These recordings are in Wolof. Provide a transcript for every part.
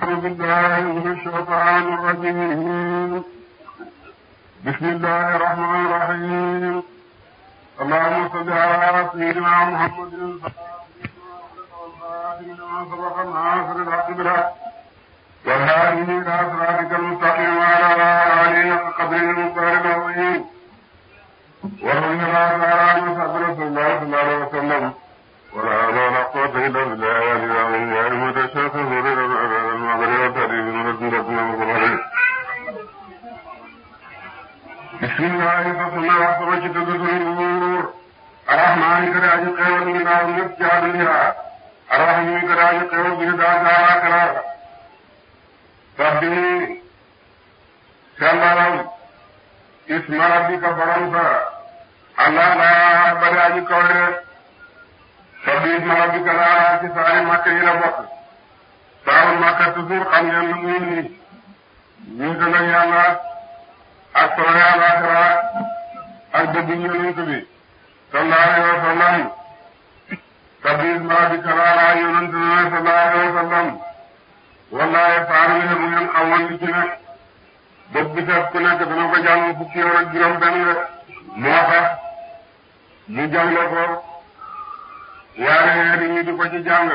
أعوذ بالله من الشيطان الرجيم بسم الله الرحمن الرحيم اللهم صل على سيدنا محمد لما سبق الناصر الحق بالحق والهادي إلى صراطك المستقيم وعلى آله حق قدره المختار العظيم ورضي الله تعالى عن أصحاب رسول الله صلى الله عليه وسلم ولا حول ولا قوة إلا بالله العلي العظيم يا أيها الشيخ زوري المغرب والتأديب من رسولكم ومغفرين بسم الله فصلنا وحسبك تدخل النور الرحمن كراج قيود من أولك جادلها الرحيم كراج قيود من دعا كرا فبه سلام اسم ربك برمسا الله لا براج قوله sabbi isma rabbika laa ci saari makka yi la bokk saaru makka toujours xam ngeen lu muy nii ñu ko nag yàlla ak solo yàlla akara ak dëgg yonent bi sallallahu alayhi wa sallam sabbi isma rabbika laa yonent bi sallallahu alayhi wa sallam wallahi saaru yi bu ngeen xamoon li ci nekk bët bi set ku nekk dana ko jàng fukki yoon ak juróom benn rek moo tax mu jàngle ko yaare weer yi di ko ci jàng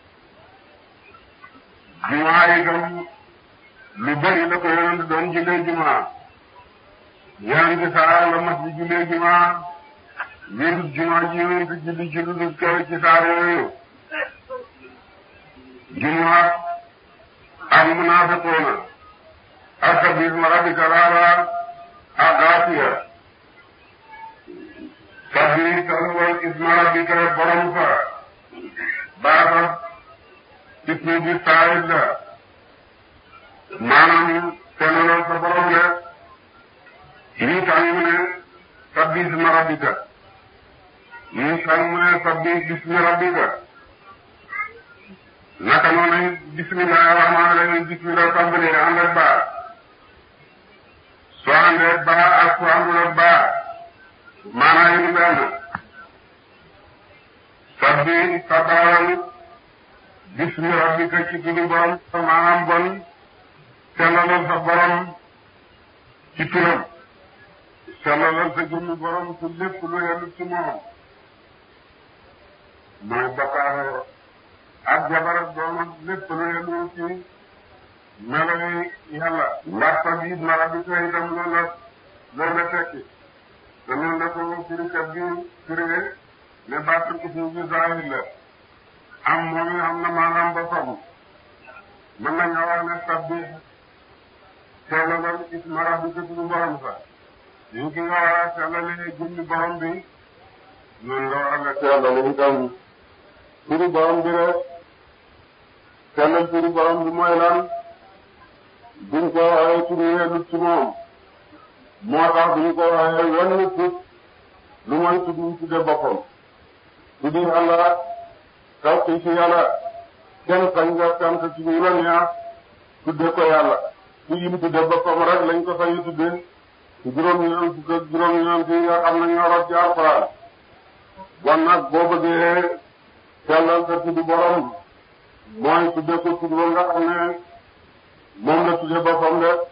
jumaa yi itam lu bari la ko yonent doon jullee jumaa yonent saar la mas di jullee jumaa wérut jumaa ji yonent julli ci lu dul kaw ci saar yooyu jumaa ak munaafiqoona ak sabbihisma rabbika laala ak gaasiya sabbi salwal isma rabbika borom fa baata ismu bi saayid la maanaam sellal sa borom la ñii tax mu ne sabbi isma rabbika ñii tax mu ne sabbi ismi rabbika naka noonu bismillahi rahmaani rahim bismillah tàmbalee ànd ak baa soo àndee baa ak soo àndul ak baa maanaa yi benn sabbi sabaalal bismi rabbika ci turu borom maanaam bon sellalal sa borom ci turam sellalal sa jëmmi borom ci lépp lu yellu ci moom mooy bakkaare ak jabar ak doom ak lépp lu yellu ci meloy yàlla ndax sabbi isma rabbika itam loolu la loolu la tekki te noonu la ko firikat bi firee ne baatul ismu bi zahir la am moom am na maanaam ba somm mën nañoo wax ne sabbi sellalal isma rabbika turu borom sa ñu ki nga war a sellalee jëmmi borom bi noonu nga war a nga sellale itam turu borom bi rek sellal turu borom bi mooy lan buñ ko waxee turu yellut ci moom moo tax duñu ko waxee wenn tut lu mooy tudd ñu tudde boppam tuddi yàlla taw ci ci yàlla kenn sañ nga sant ci ñu la neex tudde ko yàlla ku yim tudde boppam rek lañ ko sañu tudde juróom-ñeent fukk ak juróom-ñeent yi nga xam ne ñoo rot ci alxuraan bon nag boo bëggee sellal sa tudd borom mooy tudde ko tudd ba nga xam ne moom la tudde boppam de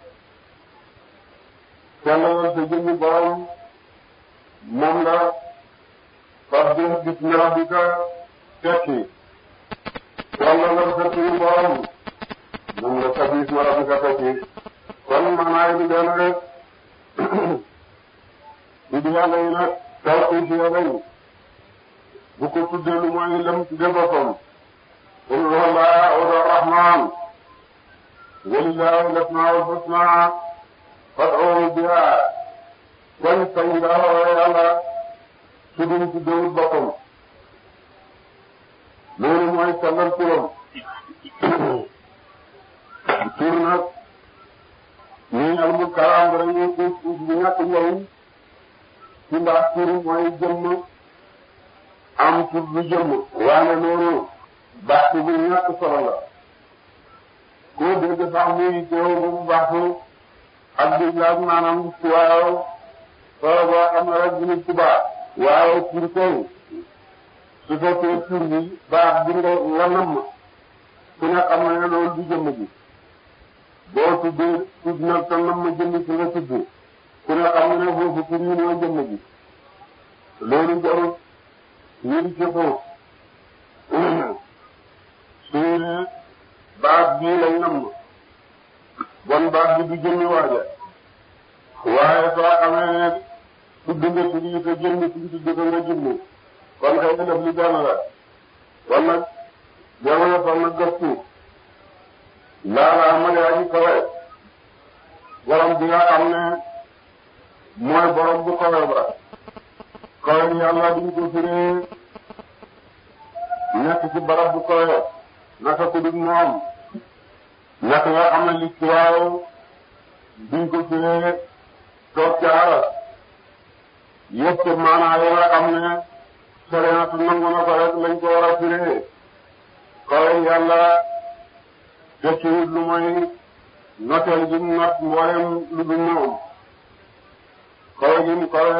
sellalal sa jëmmi borom moom la sabbih bismi rabbika tekki sellalal sa turu borom moom la sabbih bismi rabbika tekki kon maanaay bi benn rek tudd yàlla yi nag taw tuuti yàlla yi bu ko tuddee lu mooy lam tudde boppam qul huwa allahu arrahman walillahi al-asmaa'ul husnaa fad'uuhu bihaa kon sañ nga woo yàlla tuddum tuddewut boppam loolu mooy sellal turam tur nag ñii al mu karaam dañuy uus uus bu ñàkk njëriñ ci ndax tur mooy jëmm am tur bu jëmm waane loolu baax bu ñàkk solo la koo dégg sax muy teew bu baax ak di laaj maanaam waaw soo boo xam ne rek bu nit ku baax waaw tur koy su fekkee tur bi baax bi nga nga namm ku ne xam na ne loolu du jëmm ji boo tuddee tudd nag te nam ma jëmm ci nga tudd ku ne xam na ne foofu pour ñu mooy jëmm ji loolu jarul ñu di ci foofu suñu baat bii lañ nam bon baat bi du jëmmi waaja waaye soo xamee ne tudd nga tudd yi te jëmmi tudd tudd ko nga jëmmi kon xëy na def li benn la kon nag jamono kon nag gëstu laalaa ma yaa ji kawe borom bi nga xam ne mooy borom bu kawe ba kawe yàlla duñ ko firee nekk ci barab bu kawe naka ko dug moom nekk nga xam ne li ci waaw duñ ko firee toog ca aras yëpp maanaa yi nga xam ne sariatu nangu na ko rek lañ ko war a firee kawe yàlla tekkiwut lu mooy noteel gi mu not mboolem lu dul moom kawe gi mu kawe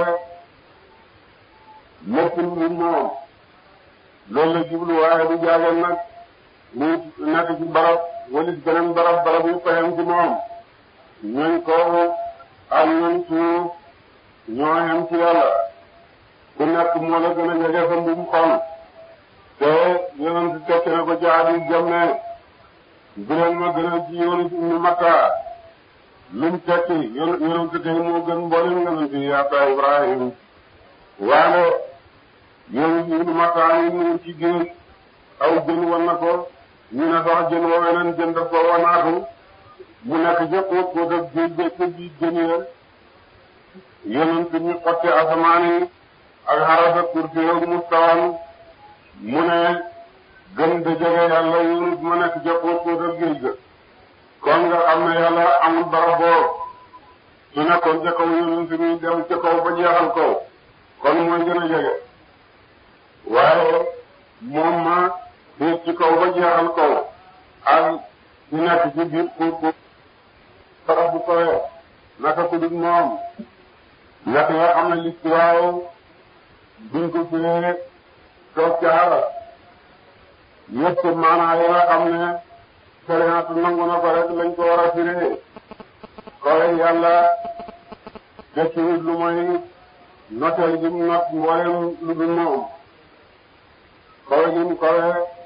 lépp lu dul moom loolu la jublu waaye du jaageen nag mu nekk ci barab walit beneen barab barab yu payam ci moom ñooñ kaw ak ñooñ suuf ñoo yem ci yàlla ku nekk moo la gën a jege sa mbum xol te yonent si tekki na ko ci hadis jam ne bu leen ma gën a ci yonent ibnu Makka lum tekki yonent kay moo gën mboolem yonent yi yaata Ibrahim waale yonent ibnu Makka yi ñu ci géej aw jën wan na ko ñu ne sax jën wa weneen jën daf ko wanaatu mu nekk jëpp ko def géej géej ko ji jën ya yonent ñu xotti asamaan yi ak xarasa kursi yow mustawan mu ne gën da jege yàlla yonent ma nekk jëpp ko def géej ga kon nga xam ne yàlla amul barab boo su nekkoon ca kaw yonent mi dem ca kaw ba jeexal kaw kon mooy gën a jege waaye moom ma féet ci kaw ba jeexal kaw ak ñu nekk ci biir pour pour barab bu kawee naka ku dul moom nekk nga xam ne li ci waaw duñ ko firee toog ca xaras yëpp maanaa yi nga xam ne sariatu nangu na ko rek lañ ko war a firee kawe yàlla tekkiwut lu mooy noteel gi mu not mboolem lu dul moom kawe gi mu kawe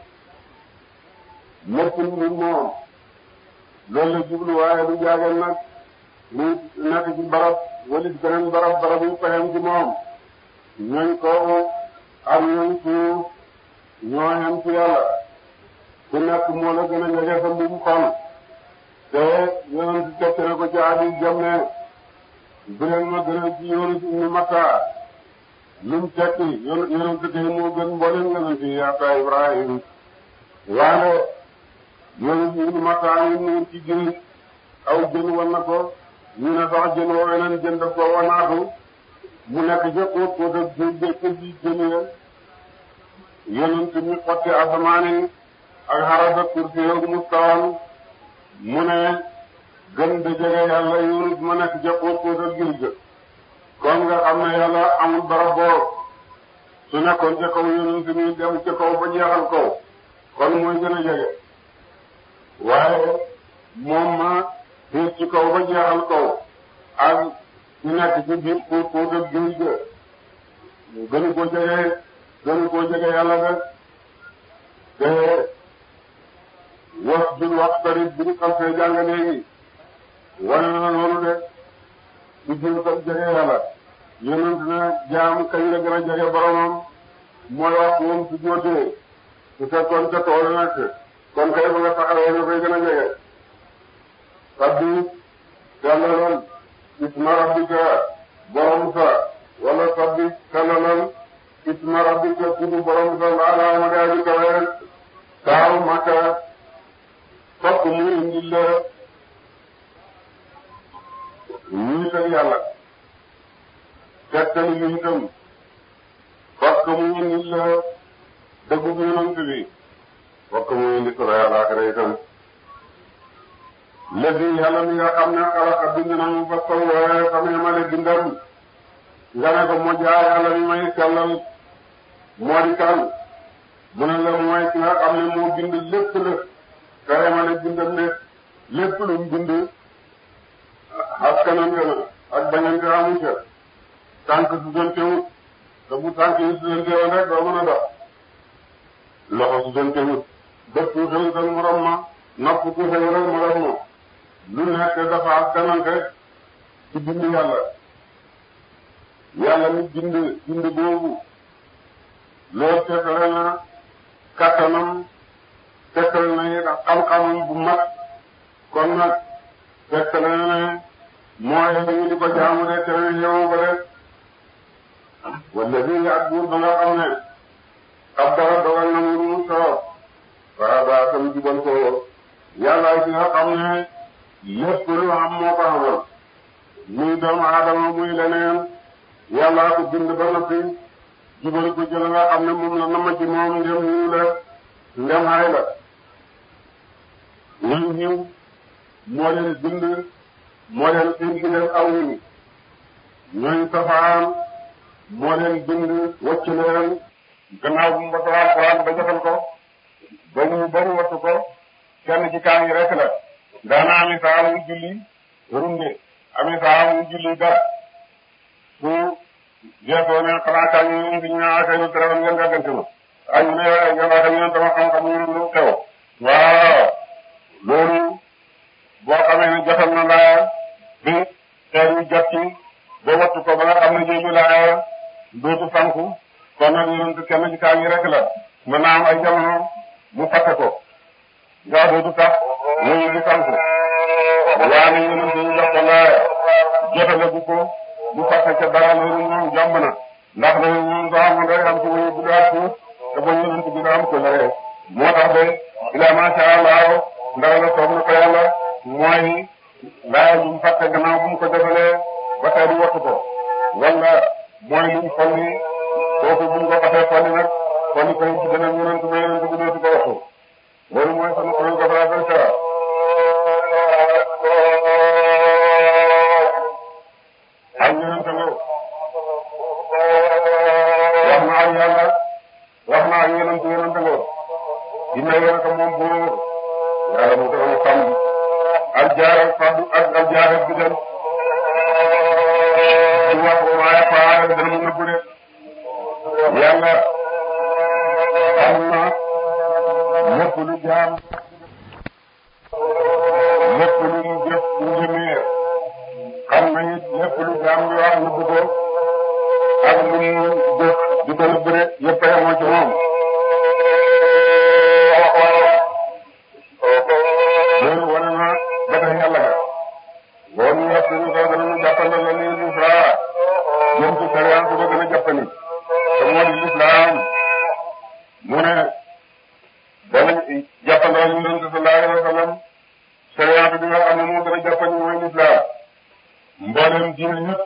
lépp lu dul moom loolu la jublu waaye du jaageen nag mu nekk ci barab walit beneen barab barab yu payam ci moom ñooñ kaw ak ñooñ suuf ñoo yem ci yàlla ku nekk moo la gën a jege sa mbum xol te yonent si tekki na ko ci hadis jam ne bu leen ma gën a ci yonent ibnu Makka lum tekki yonent kay moo gën mboolem yonent yi yaata Ibrahim waane yonent ibnu Makka yi mu ci géej aw jën wan na ko ñu ne sax jën woo weneen jën daf ko wanaatu mu nekk jëpp ko def géej géej ko ji jën ya yonent mi xotti asamaan yi ak xarasa kursi yow mustawan mu ne gën da jege yàlla yonent ma nekk jëpp ko def géej ga kon nga xam ne yàlla amul barab boo su nekkoon ca kaw yonent mi dem ca kaw ba jeexal kaw kon mooy gën a jege waaye moom ma féet ci kaw ba jeexal kaw ak ñu nekk ci biir pour pour def géej ga gënu ko jege gënu koo jege yàlla de te was dul wax tarit bi ñu xam see jàng léegi wane na loolu de su jël tam jege yàlla yonent na jaam kañ la gën a jege boromam mooy wax moom su jóotee su fekkoon ca tool nekk kon kay ba nga taxawee nga koy gën a jege sabbi sellalal isma rabbika borom sa wala sabbi sellalal isma rabbika tudd borom sa laala ma daa ji kawe taaw makka fokk mu indil la wiital yàlla tegtal yu itam fokk mu indil la dëggub yonent bi fokk mu indi sura yàlla akara itam léegi yàlla mi nga xam ne xalaqa bind na mu fa sawwaa xam ne ma le bindam nga ne ko moo jaa yàlla mi may sellal moo di kan mu ne la mooy ki nga xam ne moo bind lépp la karamale bindam ne lépp lu mu bind askanante na ak bañante amu ca tànk su doon teewut te bu tànk yi su doon teewoon rek doo mën a dox loxo su doon teewut bët ku xëy ak morom ma nopp ku xëy rek morom ma lu nekk dafa askanante ci bind yàlla yàlla mi bind bind boobu loolu teetale na kattanam teetale na it ak xam-xamam bu mat kon nag teetale na ne mooy ñu di ko jaamu de te yow ba de wala bii ak buur ba nga xam ne ab dara dogal na mu mu soob waa baa sam jubal ko yàlla ci nga xam ne lépp lu am moo ko amal muy doomu aadama muy leneen yàllaa ko bind ba noppi jubal ko jël nga xam ne moom la nama ci moom ndem yiw la ndem xay la ñun yiw moo leen bind moo leen indi leen aw yiw ñooñ safaan moo leen bind wacc leen gannaaw bu mu wattu alquran ba jotal ko ba mu bari wattu ko kenn ci kaa ngi rek la daana ami saa mu julli runde ami saa mu julli dar su jeexoo ne xanaa kaa ñu indi ñu naa seenu téléphone ngeen gàggante ma ay ñu ne ngeen wax ñu ne dama xam-xam ñu lu xew waaw loolu boo xamee ne jotal na laa bi xeer yu jot ci ba wattu ko ba nga xam ne jooju laa dootu sanku kon nag yonent kenn ci kaa ngi rek la mën naa am ay jamono mu fàtte ko nga dootu tax muy di sanku waane yonent ñu jox ko laa jotale bu ko bu fàtte ca dara loolu moom jàmb na ndax loolu moom soo amoon rek am ci wuyu bu daa suuf te ba yonent bi nga am ko lëree moo tax de ila masha Allah ndara la soob na ko yàlla mooy laaya lu mu fàtte gannaaw bu mu ko defalee ba tey du wattu ko wala mooy lu mu folli kooku bu ñu ko xasee folli nag folli ko ci beneen yonent ba yonent bi dootu ko wattu loolu mooy sama kuréel ko fara fay sara ak yonent nga wax na ak yàlla wax na ak yonent yonent nga dina yonent moom bu yàlla mu ko xam ak jaara faddu ak ak jaara bi dem di wax waaye faa dana mu nëbbu de yàlla xam na lépp lu jaam lépp lu mu jëf lu njëmeer xam na it lépp lu jaam bi wax nëbbu ko ak lu mu jëf di ko nëbbu de yëpp a yemoo ci moom loolu wane na ba tey yàlla ga boo ñu yàpp ñu ko dana ñu jàppandal la lii Musa jëm ci sariyaan su ko gën a jàppani te moo di lislaam mu ne dana jàppandal ñu doon sallallahu alayhi wa sallam sariyaan bi nga xam ne moo gën a jàppani mooy lislaam mboolem diine ñëpp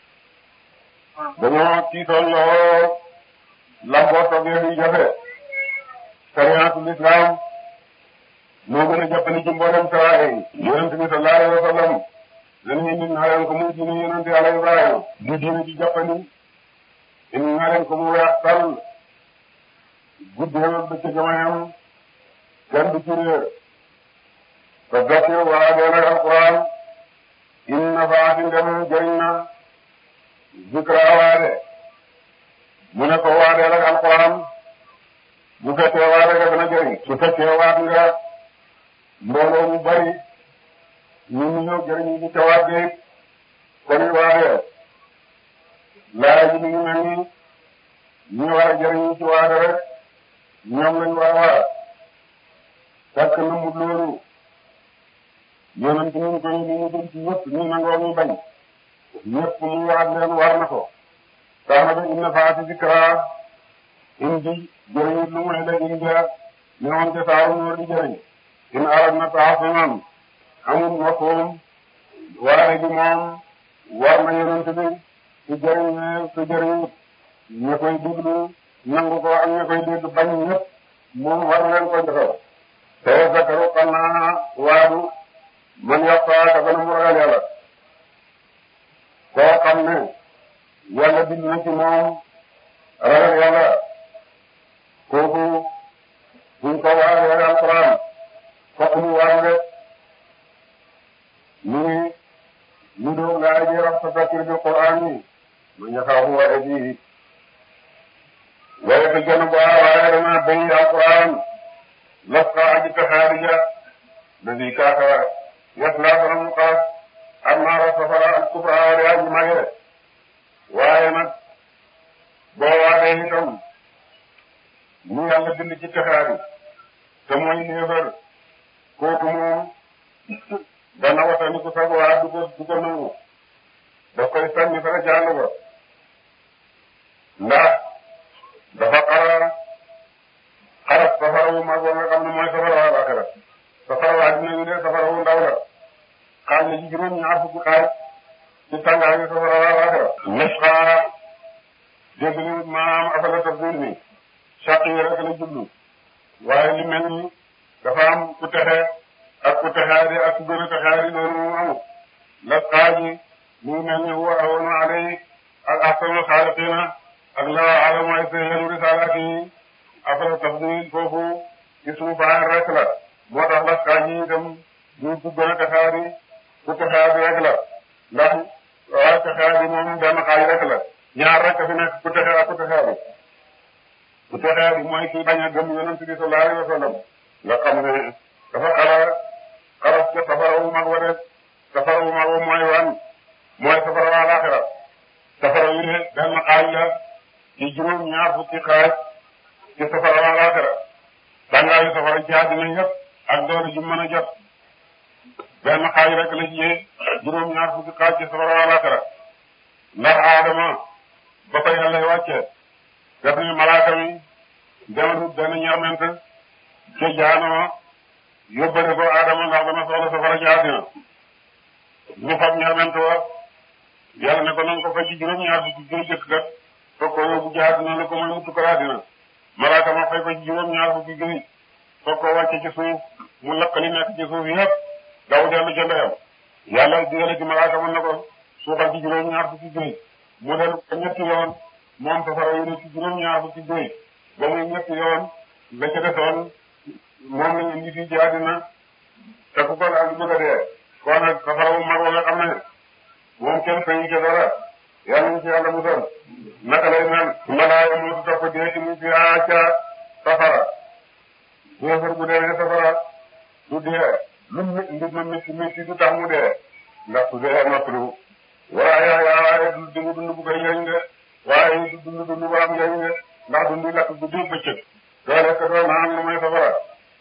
dañoo tiitoon lool lamboo toggee luy jafe sariyaatu lislaam moo gën a jàppale ci mboolem saraaya yi yonent bi sallallahu alayhi wa sallam dañuy indi naa leen ko muy diine yonent yàlla Ibrahima di diine ci jàppandi indi naa leen ko mu weex tal guddee bëccëg mayam kenn du ci réer te dokki waa dee nag alquran in nafaati ndem jëriñ na zikra waade mu ne ko waadeel ak alquran bu fekkee waade nga dana jëriñ su fekkee waat nga mbooloo mu bari ñu ñu ñëw jëriñu ci ca waat bi kon it waadeel laaj bi ñu mel ni ñi war a jëriñu ci waade rek ñoom lañ war a waat fekk na mu loolu yonent ñu koy ni ñu dem ci ñëpp ñu nangoo ñu bañ ñëpp mu waat leen war na ko tax na ba inna faati zikra indi jëriñ lu muy la indi ñu woon ca saaru ñoo di jëriñ in arab na taasunan amul mafhum waare gi moom war na yonent bi su jëriñee su jëriñut ña koy déglu nangu ko ak ña koy dégg bañ ñëpp moom war leen ko defal te zakaru xam naa waadu man yaxtaa ka gën a mu ragal yàlla koo xam ne yàlla bind na ci moom ragal yàlla kooku buñ ko waaree alquran ko ladi kaaka yaslaa dana mu xaas annaara safara al kubra wala yaa ji mage waaye nag boo waatee itam ñu yàlla bind ci texaari te mooy néefar kooku moom dana watani ku sag waa du ko du ko nangu daf koy sànni fara jàng ba ndax dafa xara xaras safara wu mag nga xam ne mooy safara waa laaxira safara waa dina wi de safara wu ndaw la xaaj na ci juróom ñaar fukki xaaj ci tàngaay safara waa laaxira mesxa dégg ni maanaam afala tafsir mi sàq yi rek la jublu waaye li mel ni dafa am ku texe ak ku texaari ak ku gën a texaari loolu moom amul la xaaji mu ngi mel ni huwa ahwanu alay ak ahsanul xaaliqina ak la alamu ay sayyidu risalaati yi afala tafdil foofu ismu fa'il rek la moo tax la xaaji itam ñu ku gën a texaari ku texaari rek la ndax waa texaari moom benn xaaj rek la ñaar rek fi nekk ku texe ak ku texaari ku texaari mooy ki bañ a gëm yonent bi sallallahu alayhi wa sallam nga xam ne dafa xala xaras ca safara wu mag wa def safara wu mag wa mooy wan mooy safara waa laaxira safara wi de benn xaaj la ci juróom ñaar fukki xaaj ci safara waa laaxira tàngaayu safara ci àddina yëpp ak doole ju mën a jot benn xaaj rek la ci juróom ñaar fukki xaaj ci safara waa laaxira ndax aadama ba ko yàlla wàccee def ni malaaka mi demal benn ñerment ca jaanama yóbbale ko Adama ndax dana soxla safara ci àddina ñu fab ñerment wa yàlla ne ko nan ko fa ci juróom-ñaar fukki gën jëkk kat foog ko yóbbu ci àddina la ko mooy mutu ko àddina malaaka ma fay ko ci juróom-ñaar fukki gën foog ko wàcce ci suuf mu lakk li nekk ci suuf yëpp daw dellu ca ndeyam yàlla digale ci malaaka mën na ko suuxal ci juróom-ñaar fukki gën mu dellu ko ñetti yoon moom safara yu ne ci juróom-ñaar fukki gën ba muy ñetti yoon la ca desoon moom lañu indi fii ci àddina te ku ko laal bëgg a dee kon nag safara bu mag nga xam ne moom kenn fayu ca dara yàlla ñu ci yàlla musal naka lay mel malaaya moo topp dee ci mu fi ca safara déefar bu dee safara du dee lu mbir ma métti métti du tax mu dee ndax su dee noppalu waaye waaye du dund dund bu koy njëriñ de waaye du dund dund bu am njëriñ de ndax dund lakk guddi bëccëg doo lekk doo naan lu may safara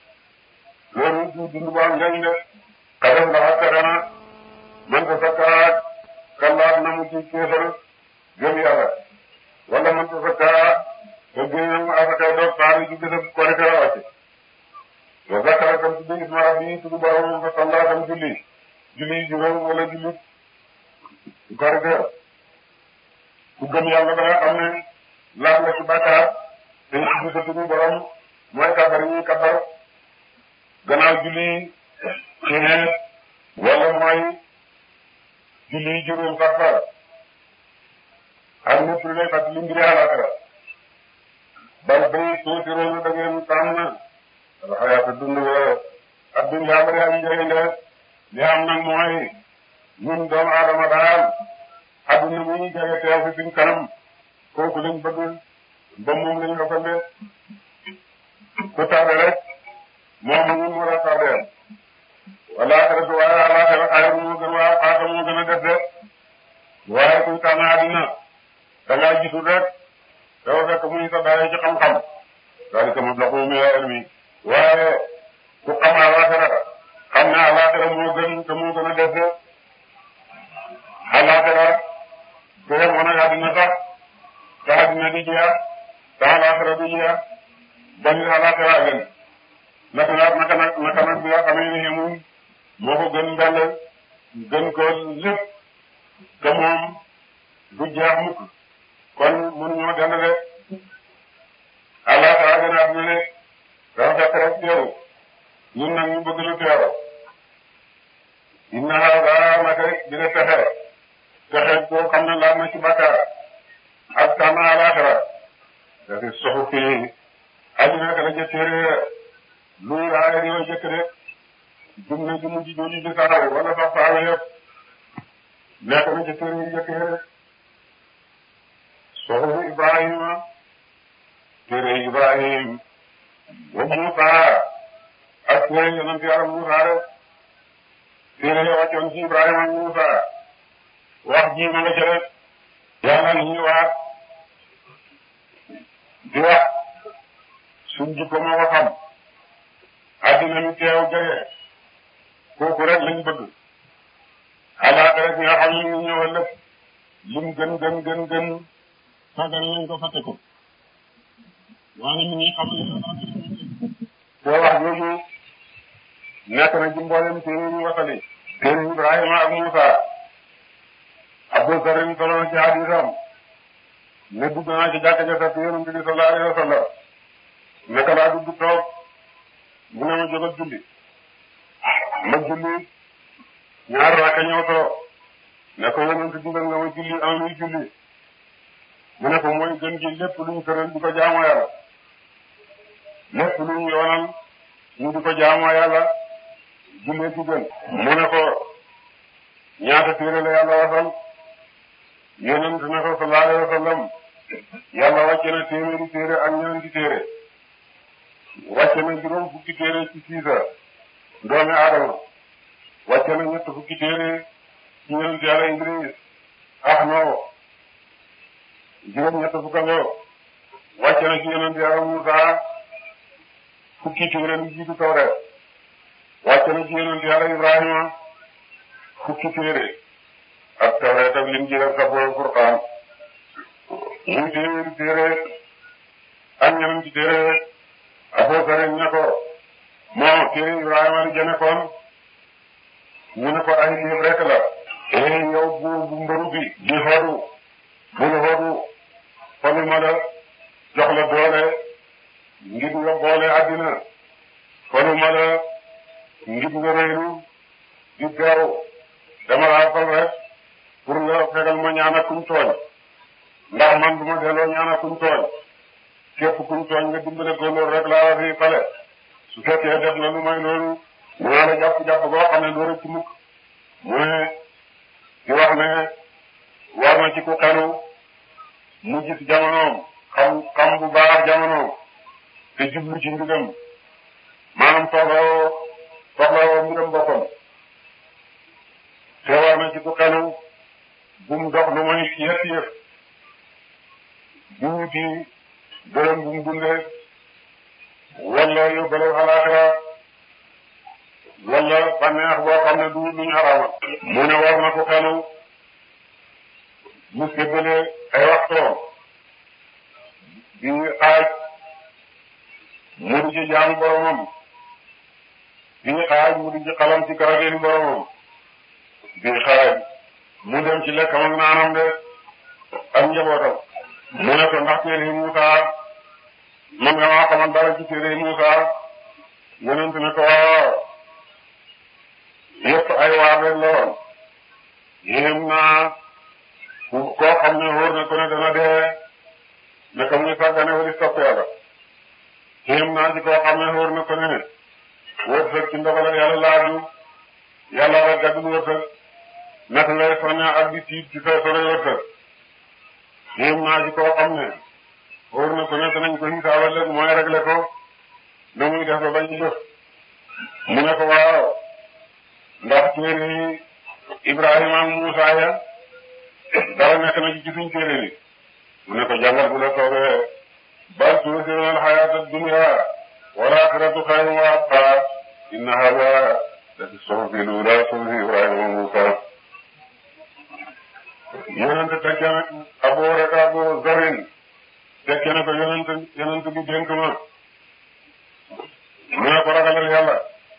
loolu du dund bu am njëriñ de xadam ndax ak texe na man ko sakkaat kallaat na mu ci kéefar gëm yàlla wala man ko sakkaat te génne mu asakay doog taari ci bésab korite la wàcce wa zakara tam tuddi isma rabbi tudd borom fa salla tam julli julli juróom wala julli korite ku gëm yàlla ba nga xam ne laaj la ci bàkkaar te tudd sa tudd borom mooy kabar yi kabar gannaaw julli xeet wala mooy julli juróom sax fa ak lépp lu lay fàttali mbiri àllaaxira bal bay tuusiroona da ngeen tànn alxayaata dund ak dunya bari am njëriñ de li am nag mooy ñun doomu aadama daal adduna mu ñu jege teew fi suñ kanam kooku lañ bëgg ba moom lañ ëppande ku tardé rek moom ñun moo la tardé wala xaratu waaye àllaaxira xayru moo gën waa xaata moo gën a def de waaye kuy tànn àddina da ngaa gisul rek dafa fekk muy sa daay ci xam-xam daal di mablaxu min ilmi waaye ku xam àllaaxira xam ne àllaaxira moo gën te moo gën a def de àllaaxira su yemoon ak àddina sax te àddina di jeex te àllaaxira di jeex ba ñu àllaaxira gën naka nag naka nag naka nag bi nga xamee ne xemuñ moo ko gën mbell gën ko lépp te moom du jeex mukk kon mënuñoo dend de àllaaxira gën a àddina de dafa fekk rek teewu ñun nag ñu bëgg lu teew inna haaza naka dina texe texe boo xam ne laal na ci bakkaar ak tànn àllaaxira dafi soxu fii aju nekk la ca téere luy raaya di way jëkk de jum na ju mujj jooju di saxaw wala sax saawe yëpp nekk na ca téere yu jëkk de soxu Ibrahima téere Ibrahim wa Musa ak téere yonent yàlla Muusaa rek téere ya wàccoon ci Ibrahima ak Muusaa wax ji ma nga ca rek yàlla li ñuy waat di wax suñ jikko moo ko xam addina mi teew jege kooku rek lañ bëgg xalaat rek nga xam ne ñu ñëwal lépp lim gën gën gën gën sàggane nañ ko fàtte ko waaye mi ngi xam te wax jooju nekk na ci mboolem téere ñu wasali téere Ibrahima ak Muusa Abu Zarin solo na ci hadisam ne dugg naa ci jàkka ja fekk yonent bi sallallahu alayhi wa sallam naka laa dugg toog mu ne ma jógal julli ma julli ñaar raaka ñëw toog ne ko yonent digal nga ma julli am luy julli mu ne ko mooy gën gi lépp luñ tëral di ko jaamoo yàlla lépp luñ yoonal ñu di ko jaamoo yàlla jullee ci gën mu ne ko ñaata téere la yàlla wasal yonent ne ko sallallahu alayhi wa sallam yàlla wàcce na téeméeri téere ak ñeenti téere wàcce na juróom fukki téere ci siisa doomi aadama wàcce na ñett fukki téere ci yonent yàlla Idris ah no juróom ñett fukka ngoo wàcce na ci yonent yàlla Musa fukki téere lu jiitu Tawreet wàcce na ci yonent yàlla Ibrahima fukki téere ak Tawreet ak Linjiil ak Sabuur Furqaan muy téeméeri téere ak ñeenti téere Abu Zarin ne ko moo téere Ibrahima di jëne kon ñu ne ko ay léeb rek la ee yow bu bu mbëru bi di xoodu bul xoodu faluma la jox la doole ngir nga boole àddina faluma la ngir nga réylu di beew dama laa fal rek pour nga fegal ma ñaan ak kuñ tooñ ndax man du ma delloo ñaan ak kuñ tooñ képp kuñ tooñ nga dimbale ko loolu rek laa fi fale su fekkee def na lu may loolu mu naa la jàpp-jàpp boo xam ne loolu ci mukk mu ne di wax ne war na ci ku xelu mu gis jamonoom xam xam bu baax jamonoom te jublu ci mbigam maanaam soxlawoo soxlawoo mbigam boppam te war na ci ku xelu bu mu dox lu may yëf yëf bu wuti dërëm bu mu dundee wala yóbbale alaaxira wala bànneex boo xam ne du luñ xaraamal mu ne war na ko xelu mu séddale ay waxtoom di xaaj mu di ci jaamu boromam di xaaj mu di ci xalam ci karateeni boromam di xaaj mu dem ci lekkam ak naanam de ak njabootam mu ne ko ndax téere Muusa man nga maa xamal dara ci téere Muusa yonent ne ko waaw yëpp ay waar rek la woon yéem naa koo xam ne wóor na ko ne dana dee naka muy sàggane wali topp yàlla yéem naa ci koo xam ne wóor na ko ne wërsëg ci ndogalal yàlla laaju yàlla la gàddul wërsëg naka ngay soñña ak di tiit ci sa sore wërsëg yéem naa ci koo xam ne wóor na ko ne danañ ko xisaabal leen mooy réglé ko na muy def ba bañ jëf mu ne ko waaw ndax téere yi Ibrahima ak Muusa ya dara nekk na ci ci suñ téere bi mu ne ko jàngal bu la soobee bal tuusiruuna al-hayaata ad-dunya wal aaxiratu xayrun wa abqaa inna haadaa la fi suhufi l-uulaa suhufi Ibrahima wa Muusa yonent tekke na Abu rek Abu Zarin tekke na ko yonent yonent bi dénk ma mu ne ko ragalal yàlla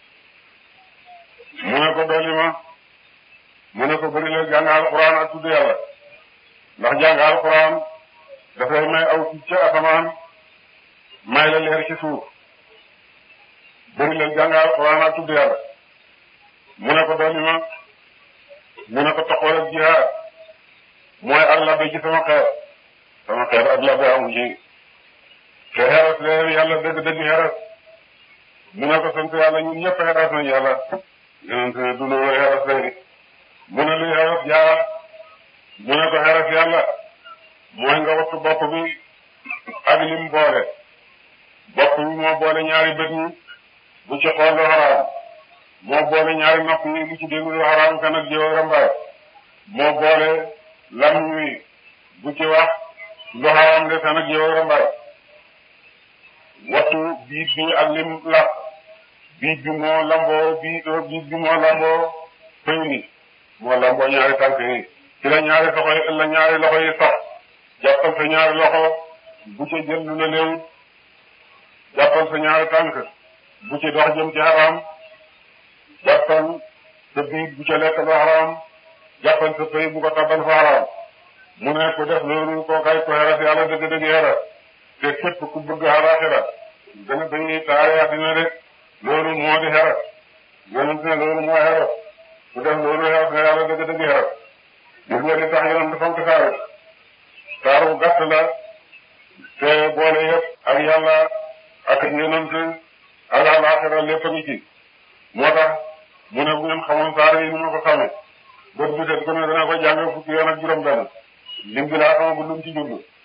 mu ne ko dolli ma mu ne ko bëri la jàng alquran ak tudd yàlla ndax jàng alquran dafay may aw ci ca asamaan may la leer ci suuf bëri la jàng alquran ak tudd yàlla mu ne ko dolli ma mu ne ko toqool ak jihaad mooy ak labbe ci sama xeet sama xeet ak labbe amu ci te xeras leen yàlla dëgg-dëgg xeras mu ne ko sant yàlla ñun ñëpp xeras nañ yàlla yonent ne du loolu xeras lay mu ne luy xeras jaar mu ne ko xeras yàlla mooy nga wattu bopp bi ak lim boole bopp bi moo boole ñaari bët ñi bu ci xool lu xaraam moo boole ñaari nopp yi lu ci dégg lu xaraam kan ak jëw rambaay moo boole lam wi bu ci wax lu xaraam de kan ak jëw rambaay wattu biit bi ak lim làq biit bi moo lamboo biit biit bi moo lamboo pëy ni moo lamboo ñaari tànk yi ci la ñaari loxo yi la ñaari loxo yi sax jàppal sa ñaari loxo bu ca jël lu la léew jàppal sa ñaari tànk bu ci dox jëm ci xaraam jàppal sa biit bu ca lekk lu xaraam jàppal sa pëy bu ko tabal fa xaraam mu ne ku def loolu kookaay ko xeras yàlla dëgg-dëgg xeras te képp ku bëgg alaxira gën a dañuy taare àddina de loolu moo di xeras yonent ne loolu moo xeras ku def loolu xeras na yàlla dëgg-dëgg xeras gis nga di tax yonent fonk saaru saaru gàtt la te boole yëpp ak yàlla ak yonent ak alaxira lépp a ngi ci moo tax mu ne bu ngeen xamoon saar yi ni ma ko xamee bët bu set ko ne dana ko jàng fukki yoon ak juróom benn lim bi laa xamagul lu mu ci jublu